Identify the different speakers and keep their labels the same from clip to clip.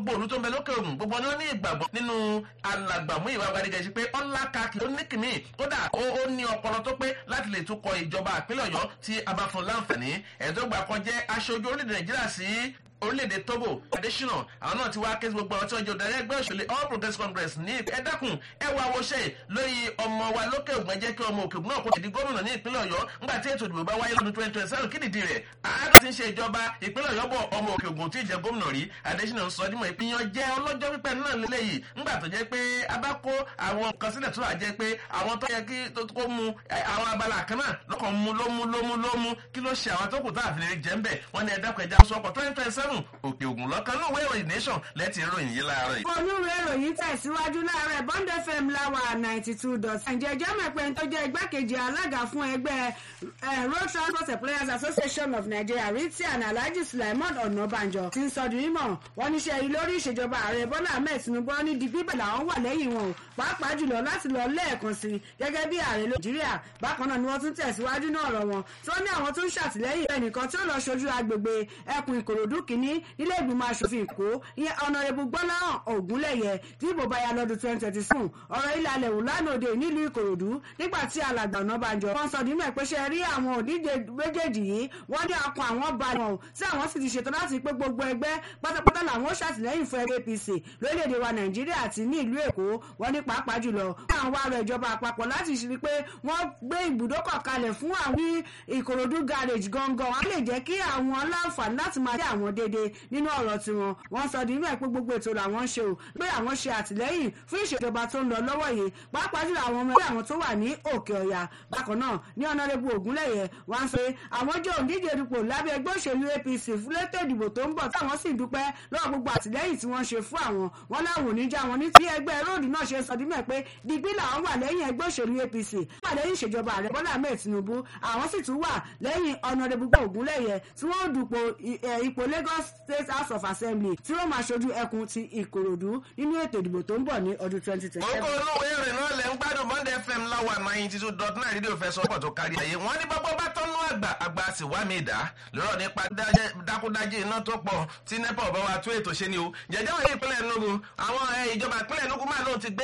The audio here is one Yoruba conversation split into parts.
Speaker 1: gbogbo òlu tó ń bẹ lókè ògùn gbogbo ni ó ní ìgbàgbọ́ nínú alàgbàmú ìwà gbadigẹ̀sì pé ọ̀la kakì ó ní kìmí kódà ó ní ọpọlọ tó pé láti lè tukọ̀ ìjọba àpínlẹ̀ ọ̀yọ́ tí a bá fún láǹfààní ẹ̀ẹ́dọ́gba kan jẹ́ aṣojú orílẹ̀-èdè nàìjíríà sí orílẹ̀-èdè togo adesina àwọn náà ti wá ké gbogbo àwọn tí wọ́n jẹ́ ọ̀darí ẹgbẹ́ òṣèlú all progressives congress ní ẹ dákun ẹ wá wọṣẹ́ lórí ọmọ wa lókè ògùn ẹjẹ́ kí ọmọ òkè ògùn náà kó di gómìnà ní ìpínlẹ̀ ọ̀yọ́ ńgbà tí ètò ìdìbò bá wáyé lọ́dún twenty twenty seven kí nìdí rẹ̀ àádọ́ ti ń ṣe ìjọba ìpínlẹ̀ ọ̀yọ́ bọ̀ ọmọ òkè ògùn tí ì jẹ́ gómìnà rí adesina sọ dímọ̀ ìpínyàn jẹ́ ọlọ́jọ́ pípẹ́ náà lélẹ́yìí ńgbà tó jẹ́ pé a bá kó àwọn nǹkan sílẹ̀ tó wà jẹ́ pé àwọn tó yẹ kí kó mu àwọn abala kan náà lọ́kàn mu ló mu ló mu ló mu kí ló ṣe àwọn tó kù tá àfihàn jẹ́ ń bẹ̀ wọ́n ní ẹ̀dá kẹjà sọ́kọ̀ twenty twenty seven òkè ògùn lọ́kàn ní òwe ìròyìn nation lẹ́tì ìròyìn yìí láàárọ̀ yìí.
Speaker 2: onúwe ìròyìn tẹ̀síwájú láàárọ̀ bond fm láwà ninety two dot ǹjẹ́ ẹjọ́ mẹ́pẹ́ tó jẹ́ igbákejì alága fún ẹgbẹ́ road transport employers association of nigeria ritian alhaji sulaiman ọ̀nàbànjọ ti ń sọ di mímọ̀ wọ́n níṣẹ́ yìí lórí ìṣèjọba ààrẹ bọ́lá ahmed tinubu ní di bíbẹ̀ làwọn wà lẹ́yìn wọn o pàápàá jùlọ láti lọ lẹ́ẹ̀kan sí gẹ́gẹ́ bí ààrẹ nàìjíríà bákan náà ni wọ́n tún tẹ̀síwájú náà ọ̀rọ̀ wọn tó ní àwọn tó ń ṣàtìlẹ́yìn ẹnìkan tí ó lọ ṣojú agbègbè ẹkùn ìkòròdú kìíní nílé ìgbìmọ̀ asòfin èkó ìyẹn ọ̀nàrẹ́bù gbọ́láhàn ògúnlẹ̀yẹ tí ìbò bá ya lọ́dún twenty twenty seven ọ̀rọ̀ ilẹ̀ alẹ̀ wò lánàá òde nílùú ìkòròdú nígbà tí alàgbà ọ̀nàbànjọ wọn sọ nínú ẹ̀ pé ṣe rí àwọn òdíje méjèèjì yìí wọ́n ní akọ àwọn ba wọn o tí àwọn sì ti ṣetán láti pé gbogbo ẹgbẹ́ pátápátá làwọn ó ṣàtìlẹ́yìn fún ẹgbẹ́ apc lórílẹ̀‐èdè wa nàìjíríà àti ní ìlú èkó wọ́n ní pàápàá jùlọ wọ́n àwọn ará ìjọba àpapọ̀ láti ṣe pé wọ́n gbé ibùdókọ̀ kalẹ̀ fún àwọn ìkòròdú garage gangan wọ́n lè jẹ́ kí àwọn láǹfààní láti máa dé àwọn déédéé nínú ọ̀rọ̀ tiwọn wọ́n sọ nínú ẹ̀ pé gbogbo ètò làwọn ń ṣe o pé àwọn ṣe àtìlẹ́yìn fún ìṣèjọba tó ń lọ lọ́wọ́ yìí pàápàá jùlọ àwọn ọmọ ẹgbẹ́ àwọn tó wà ní òkè ọ̀yà bákan náà ní ọ̀nàrẹ́bù ògúnlẹ̀yẹ wọ́n sọ pé àwọn jẹ́ òǹdíje dupò lábẹ́ ẹgbẹ́ òṣèlú apc fún létò ìdìbò tó ń bọ̀ táwọn sì dúpẹ́ lọ́wọ́ gbogbo àtìlẹ́yìn tí wọ́n ṣe fún àwọn wọn láwọn ò ní já wọn ní tí ẹgbẹ́ róòdù náà ṣe sọ dímẹ̀ pé digbí làwọn wà lẹ́yìn ẹgbẹ́ òṣèlú apc wà lẹ́yìn ìṣèjọba ààrẹ bọ́lá ahmed tinubu àwọn sì tún wà lẹ́yìn ọ̀nàrẹ́bù ògúnlẹ̀yẹ tí wọ́n dupò ipò lagos state house of assembly tí wọ́n máa ṣojú ẹkùn ti ìkòròdú nínú ètò ìdìbò tó ń bọ̀ ní ọdún twenty twenty
Speaker 1: seven. oko olówó ìrìn náà lẹ́ ń gbádùn monday fm láwa ninety two dot nine rédíò fẹ́ sọ́pọ̀ tó kárí ayé wọ́n ní bọ́bọ́ bá tọ́nú àgbà àgbà sì wá mi dá lọ́rọ̀ nípa dákúdájí iná tó pọ̀ tí nepa ọ̀bá wa tó ètò ṣe ni o jẹjẹ́ wọ̀nyí ìpínlẹ̀ enugu àwọn ìjọba ìpínlẹ̀ enugu máa lóun ti gbé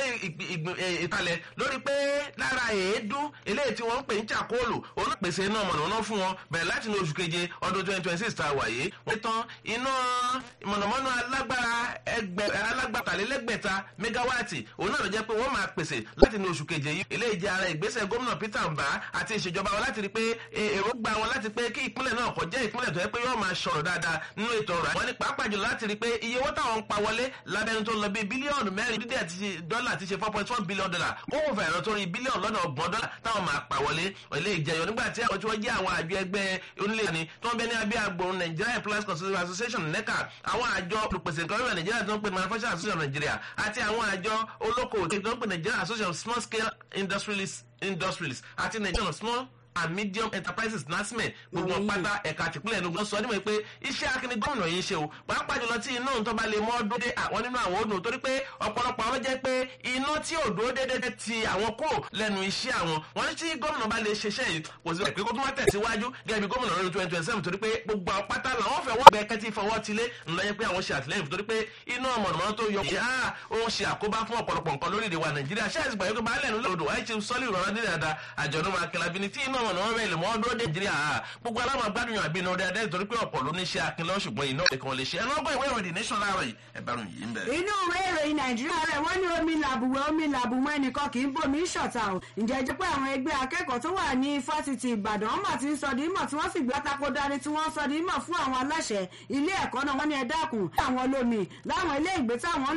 Speaker 1: ìkàlẹ̀ lórí pé lára èédú eléyìí tí wọ́n ń pè ń chakóòlù olùpèsè iná mọ̀nàmọ́ná fún wọn bẹ̀rẹ̀ láti ní oṣù keje ọdún twenty twenty six tá a wà yìí wọ́n tán iná mọ̀nàmọ́ná alágbára alágbàtàlélẹ́gbẹ̀ta mẹgáwáàtì òun náà ló jẹ́ pé wọ́n máa pèsè láti ní oṣù keje yìí eléyìí jẹ́ ara ìgbésẹ̀ gómìnà peter mbà àti ìṣèjọba wọn láti rí pé èròǹgbà wọn láti pé kí ìpínlẹ̀ náà kọ́ jẹ́ ìpínlẹ̀ tó yẹ pé yóò máa ṣọ̀rọ̀ dáadáa nínú ètò ọ̀rọ̀ wọn ní pàápàá jùlọ láti rí pé iye owó táwọn ń pa wọlé lábẹ́ni tó lọ bí bílíọ̀nù mẹ́rin dídí àti dọ́là ti ṣe four point one billion dollar kókò fẹ̀ ẹ̀rọ tó rí bílíọ̀nù lọ́nà ọgbọ̀n dọ́là táwọn máa pa wọlé ilé ìjẹyọ nígbà tí àwọn tí wọ́n jẹ́ àwọn àjọ ẹgbẹ́ onílé ni tó ń bẹ ní abẹ́ agbóhùn nigeria employers consultative association neca àwọn àjọ olùpèsè nǹkan rẹ̀ nigeria tó ń pè manufacturing association nigeria àti àwọn àjọ olókoòwò tó ń pè nigeria association of small scale industrialists industrialists àti nigeria small and medium enterprises nasme gbogbo wọn pátá ẹ̀ka àtìpínlẹ̀ ẹ̀nu sọ níwọ̀n pé iṣẹ́ akíní gómìnà yìí ń ṣe o pàápàá jùlọ tí iná tó bá lè mọ́ dúró dé àwọn nínú àwọn òdùn torí pé ọ̀pọ̀lọpọ̀ àwọn jẹ́ pé iná tí ò dúró déédéé ti àwọn kúrò lẹ́nu iṣẹ́ àwọn wọn ní tí gómìnà bá lè ṣiṣẹ́ yìí kò sí pé kó tó má tẹ̀síwájú gẹ́gẹ́ bí gómìnà lọ́dún twenty twenty seven torí pé gbogbo àwọn pátá làwọn fẹ́ wọ́n bẹ kẹ́tí fọwọ́ tilé ńlọ yẹ pé àwọn ṣe àtìlẹ́yìn torí pé iná mọ̀nàmọ́ná tó yọ ṣe á ó ń ṣe àkóbá fún ọ̀pọ̀lọpọ̀ nǹkan lórílẹ̀ wa nàìjíríà ṣáà ìgbà yẹn pé baálẹ̀ nílò odò àìṣe sọ́lì ìrọ̀rọ̀ nílẹ̀ dáadáa àjọ̀nù máa kẹlẹ́ bí ni tí iná mọ̀nàmọ́ná bẹ́ẹ̀ lè mọ́ ọdún dé nàìjíríà gbogbo aláwọ̀ agbádùn yàn àbínú ọdẹ adé torí pé ọ̀pọ̀ ló ní ṣe akin lọ ṣùgbọ́n iná ìkan lè ṣe ẹ lọ́gbọ́n ìwé ìròyìn nation láàárọ̀ yìí ẹ bá ròyìn yìí ń bẹ̀rẹ̀.
Speaker 2: inú ìwé ìròyìn nàìjíríà rẹ̀ wọ́n ní omi làbùwẹ̀ omi làbùmọ́ ẹnìkan kì í bomi ṣọ̀tà o ǹjẹ́ jẹ́ pé àwọn ẹgbẹ́ akẹ́kọ̀ọ́ tó wà ní fásitì ìbàdàn ọmọ ti ń sọ di mímọ̀ tí wọ́n sì gbé àtakò dání tí wọ́n sọ di mímọ̀ fún àwọn aláṣẹ ilé ẹ̀kọ́ náà wọ́n ní ẹ dákun àwọn olómi láwọn ilé ìgbé táwọn